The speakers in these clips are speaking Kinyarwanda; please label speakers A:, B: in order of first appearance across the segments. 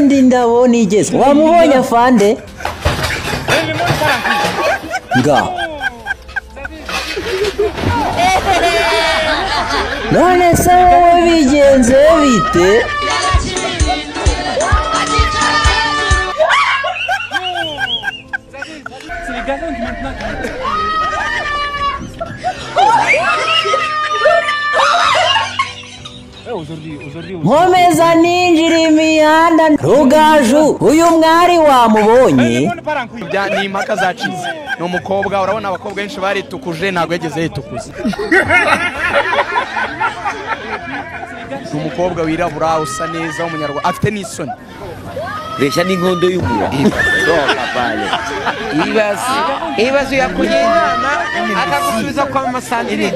A: nawe nigeze wamubonye afande nga none se wowe bigenze bite nkomeza ninjira imihanda rugaju uyu mwari wamubonye
B: Bya- ni impaka zacitse ni umukobwa urabona abakobwa benshi baritukuje ntabwo yageze yitukuza ni umukobwa wirabura usa neza w'umunyarwanda afite n'isoni
C: reshya n'inkondo y'umura
D: ibibazo ibibazo yakuye akagusubiza kwa masantire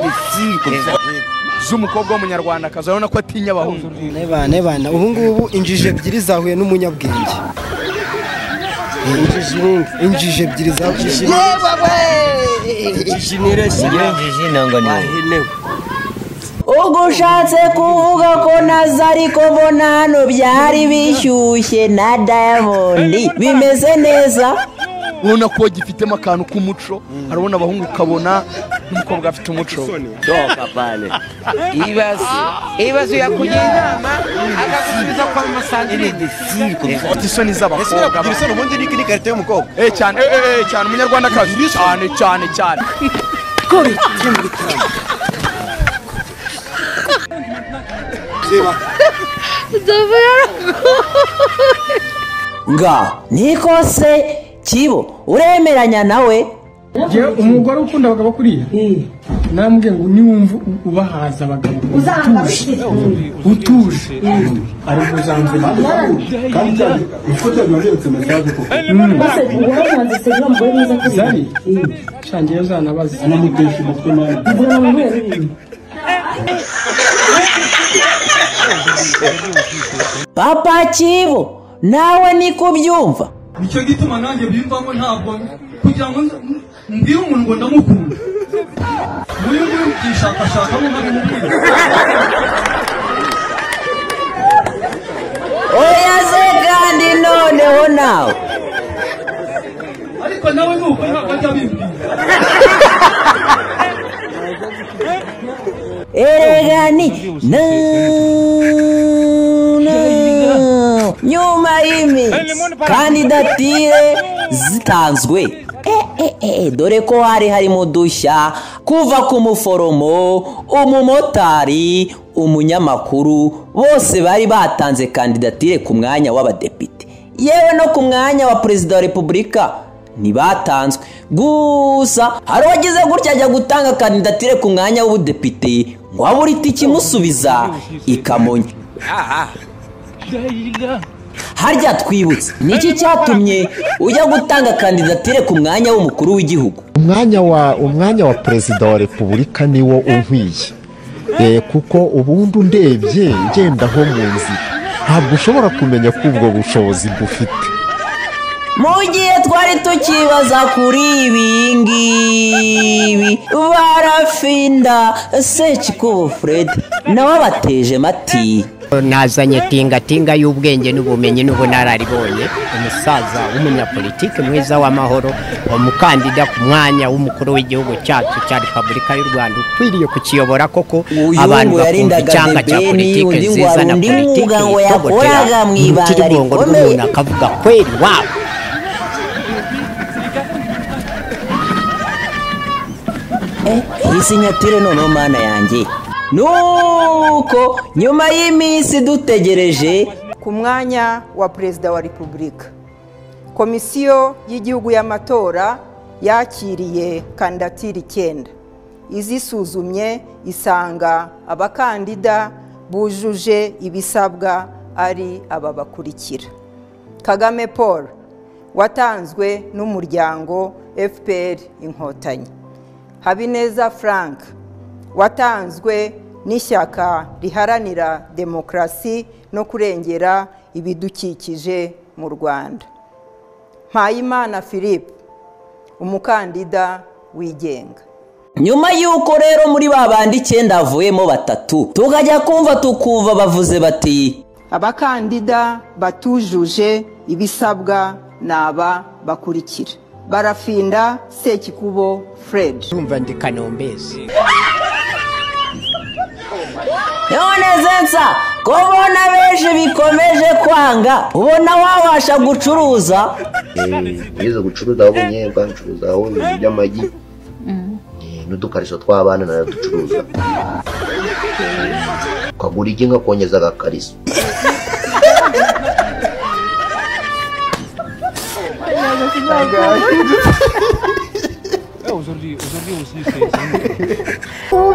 B: z'umukobwa w'umunyarwandakazi urabona ko atinya abahungu
E: nebane bana ubu ngubu injiji ebyiri zahuye n'umunyabwenge injiji nini injiji ebyiri zahuye injiji nireshya ahenewe
A: ubwo ushatse kuvuga ko nazo ariko mbona hano byari bishyushye na dayamondi bimeze neza
B: ubona ko gifitemo akantu k'umuco urabona abahungu ukabona n'umukobwa afite umuco
D: ibibazo ibibazo yakuye akagusubiza kwa masantire
B: afite isoni z'abakobwa
F: kugira isoni ubundi ni n'ikarita y'umukobwa
B: Eh, cyane eh, eh, eh, cyane umunyarwandakazi cyane cyane cyane
A: nga niko se kibo uremeranya nawe
G: Njyewe umugore ukunda abagabo kuriya namubwiye ngo niwumva u- ubahaza abagabo utuje utuje ari umuzanzima zari shangiye uzanabaza anamutesha umutwe nawe
A: papa kibo nawe niko ubyumva
G: nicyo gituma nanjye bimvamo ntabwo kugira ngo nz- mbwire umuntu ngo ndamukunda uyu nguyu mbyishakashakamo bari mu bwiru
A: oya se kandi noneho nawe
G: ariko nawe nuko ntabwo ajya bimbwira
A: eregani na na- nyuma y'iminsi kandidatire zitanzwe Eh, eh, eh, dore ko hari harimo udushya kuva ku muforomo umumotari umunyamakuru bose bari batanze kandidatire ku mwanya w'abadepite yewe no ku mwanya wa perezida wa repubulika ntibatanzwe gusa hari uwagize gutya ajya gutanga kandidatire ku mwanya w'ubudepite ngo habure itike imusubiza ikamonya harya twibutse niki cyatumye ujya gutanga kandidatire ku mwanya w'umukuru w'igihugu
H: umwanya wa umwanya wa perezida wa repubulika niwo unkwiye Eh, kuko ubundi ndebye ngenda aho mu nzira ntabwo ushobora kumenya ko ubwo bushobozi bufite
A: mu gihe twari tukibaza kuri ibi ngibi barafinda secikubo fred nawe abateje mati
I: nazanye tingatinga y'ubwenge n'ubumenyi n'ubunararibonye umusaza w'umunyapolitike mwiza w'amahoro umukandida ku mwanya w'umukuru w'igihugu cyacu cya repubulika y'u rwanda ukwiriye kukiyobora koko
A: Uyu
I: abantu
A: ngo
I: bakumva
A: yarindaga
I: icyanga cya
A: Debeni,
I: politike
A: undi ngo
I: nziza
A: hari
I: na
A: undi
I: politike
A: mwuga ngo
I: itogotera
A: yakoraga mu
I: mu
A: ibanga
I: rutirigongo
A: rikomeye.
I: rw'umuntu akavuga kweri wabo
A: iyi sinyatire noneho mana yanjye nuko nyuma y'iminsi dutegereje
J: ku mwanya wa perezida wa repubulika komisiyo y'igihugu y'amatora yakiriye kandidatire icyenda izisuzumye isanga abakandida bujuje ibisabwa ari aba bakurikira kagame paul watanzwe n'umuryango fpr inkotanyi habineza frank watanzwe n'ishyaka riharanira demokarasi no kurengera ibidukikije mu rwanda mpayimana philippe umukandida wigenga
A: nyuma y'uko rero muri ba bandi icyenda havuyemo batatu tukajya kumva tukumva bavuze bati
K: abakandida batujuje ibisabwa ni aba bakurikira barafinda sekikubo fred
I: urumva ndi kanombezi
A: none zensa ko ubona benshi bikomeje kwanga ubona wabasha gucuruza
L: nize gucuruza aho bunyebwa ncuruza aho ibintu by'amagi eh, n'udukarishyo tw'abana naraducuruza ukagura igi nkakongeza agakariso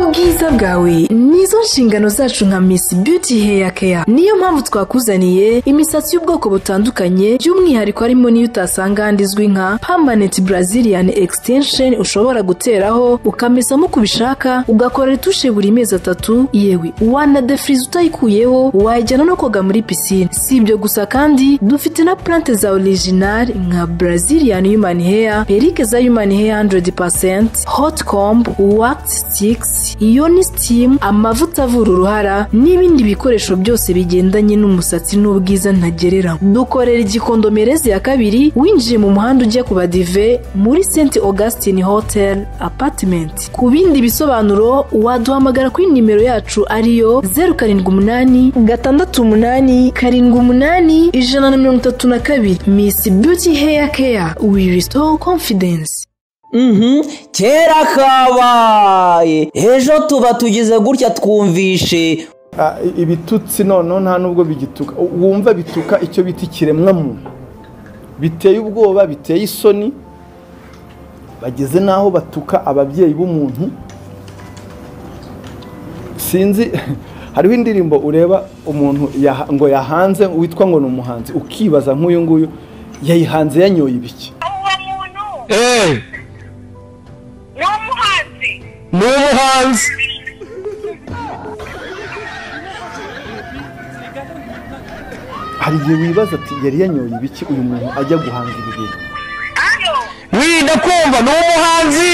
J: ubwiza bwawe nizo nshingano zacu nka miss beauty hair care niyo mpamvu twakuzaniye imisatsi y'ubwoko butandukanye by'umwihariko harimo n'iyo utasanga ahandi izwi nka permanent brazilian extension ushobora guteraho ukamesamo uko ubishaka ugakora retushe buri mezi atatu yewe wanadefiriza utayikuyeho wajyana no koga muri pisine si ibyo gusa kandi dufite na plante za original nka brazilian human hair perike za human hair 100% hot comb wax sticks iyo ni steam amavuta avura uruhara n'ibindi bikoresho byose bigendanye n'umusatsi n'ubwiza ntagerera dukorera igikondo merezi ya kabiri winjiye mu muhanda ujya ku badive muri st augustin hotel apartment ku bindi bisobanuro waduhamagara kuri nimero yacu ariyo zeru karindwi umunani gatandatu umunani karindwi umunani ijana na mirongo itatu na kabiri miss beauty hair care we restore confidence
A: Mhm, kera kabaye ejo tuba tugize gutya twumvishe
B: Ah, i- ibitutsi noneho nta nubwo bigituka U- wumva bituka icyo bita ikiremwamuntu biteye ubwoba biteye isoni bageze n'aho batuka ababyeyi b'umuntu sinzi hariho indirimbo ureba umuntu yaha- ngo yahanze witwa ngo ni umuhanzi ukibaza nk'uyu nguyu yayihanze yanyoye ibiki ni umuhanzi hari igihe wibaza ati yari yanyoye ibiki uyu muntu ajya guhanga ibi bintu wirinda kumva ni umuhanzi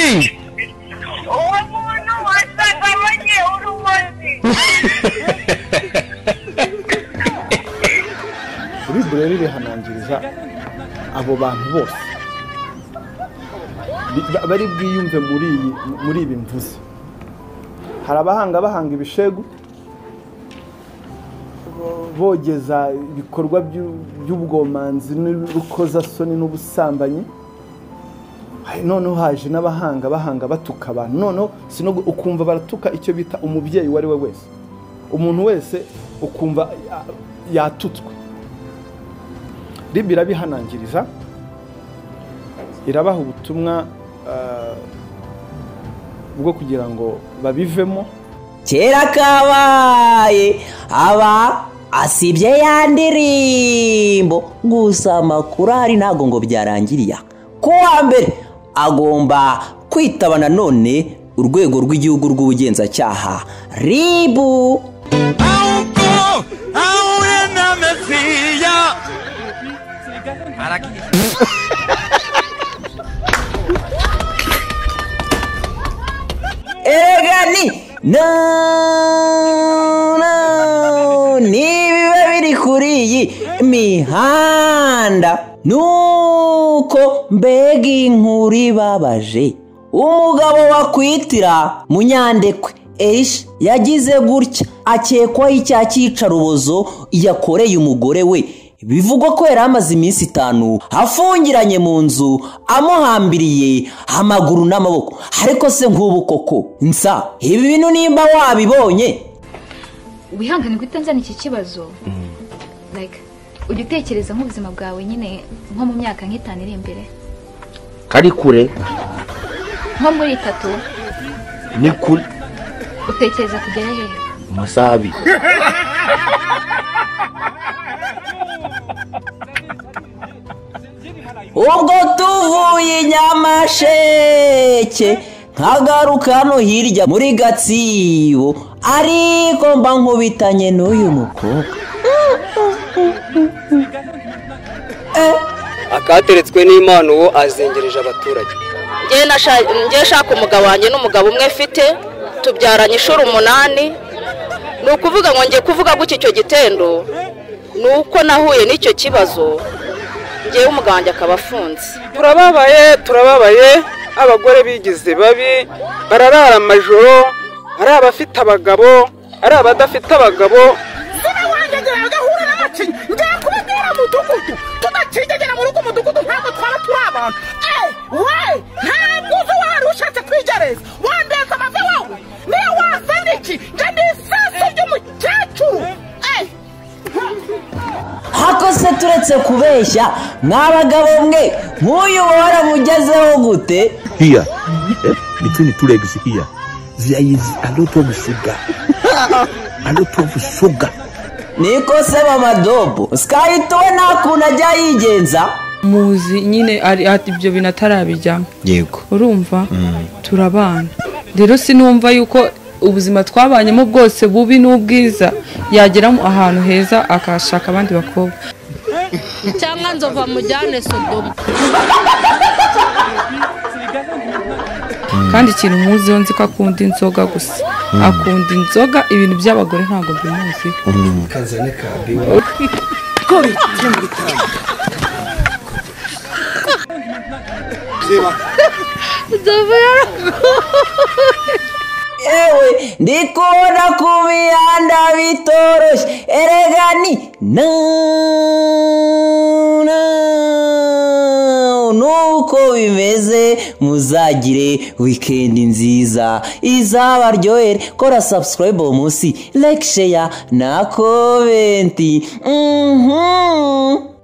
B: buribu rero rihanangiriza abo bantu bose Bi- ba- bari bwiyumve muri iyi muri ibi mvuze hari abahanga bahanga ibishegu bogeza ibikorwa by'u- by'ubwomanzi n'urukozasoni n'ubusambanyi Hari- noneho haje n'abahanga bahanga batuka abantu noneho si no gu- ukumva baratuka icyo bita umubyeyi uwo ari we wese umuntu wese ukumva ya- yatutswe ribi irabihanangiriza irabaha ubutumwa ah, bwo kugira ngo babivemo
A: kera kabaye aba asibye ya ndirimbo gusa amakuru ahari ntabwo ngo byarangiriya ku wa mbere agomba kwitaba nanone urwego rw'igihugu rw'ubugenzacyaha ribu erega ni no no ni ibiba biri kuri iyi mihanda nuko mbega inkuru ibabaje umugabo wakwitira munyandekwe erisha yagize gutya akekwaho icyaha cy'icarubozo yakoreye umugore we bivugwa ko yari amaze iminsi itanu afungiranye mu nzu amuhambiriye amaguru n'amaboko ariko se nk'ubu koko nsa ibi bintu nimba wabibonye
M: wihangane guhita nzana iki kibazo like ujya utekereza nk'ubuzima bwawe nyine nko mu myaka nk'itanu iri imbere
C: kari kure
M: nko muri itatu
C: ni kure
M: utekereza kugera hehe
C: mu masaha abiri
A: ubwo tuvuye i nyamasheke nkagaruka hano hirya muri gatsibo ariko mba nkubitanye n'uyu mukobwa
E: akateretswe n'imana uwo azengereje abaturage
N: njye nshaka umugabo wanjye n'umugabo umwe mfite tubyaranye inshuro umunani ni ukuvuga ngo njye kuvuga gutya icyo gitendo
O: ni uko nahuye n'icyo kibazo ngewe umugabo wanjye akaba afunze
P: turababaye turababaye abagore bigize babi bararara amajoro ari abafite abagabo ari abadafite abagabo
Q: sinawangegera agahura n'abakinnyi ngiye kubibwira umudugudu tudakigegera muri ugo mudugudu ntabwo twaba turi abantu Eh, we ntabwo uzi wari ushatse kwigereza wambeka amave wawe niyo wasana iki njye ni isaso ry'umukecuru Eh,
A: hakose turetse kubeshya mwa bagabo mwe nk'uyu waramugezeho gute
B: here, eh, between the two legs here, there is a lot of sugar. a lot of sugar.
A: niko se mamadobo sikayituwe nta kuntu ajya yigenza
J: muzi nyine ari ati ibyo bintu atarabijyamo
R: yego
J: urumva turabana rero sinumva yuko ubuzima twabanyemo bwose bubi n'ubwiza yageramo ahantu heza akashaka abandi bakobwa
S: cyangwa nzova mujyane sodomo
J: kandi ikintu muziho nzi ko akunda inzoga gusa
R: Mm.
J: akunda inzoga ibintu by'abagore ntabwo bimuziho
R: kazane kambi
A: nzovu ewe ndikubona ku mihanda bitoroshye erega ni na na- nuko bimeze muzagire wikendi nziza izabaryohere kora sabusikarayibu uwo munsi like sheya na komenti mhm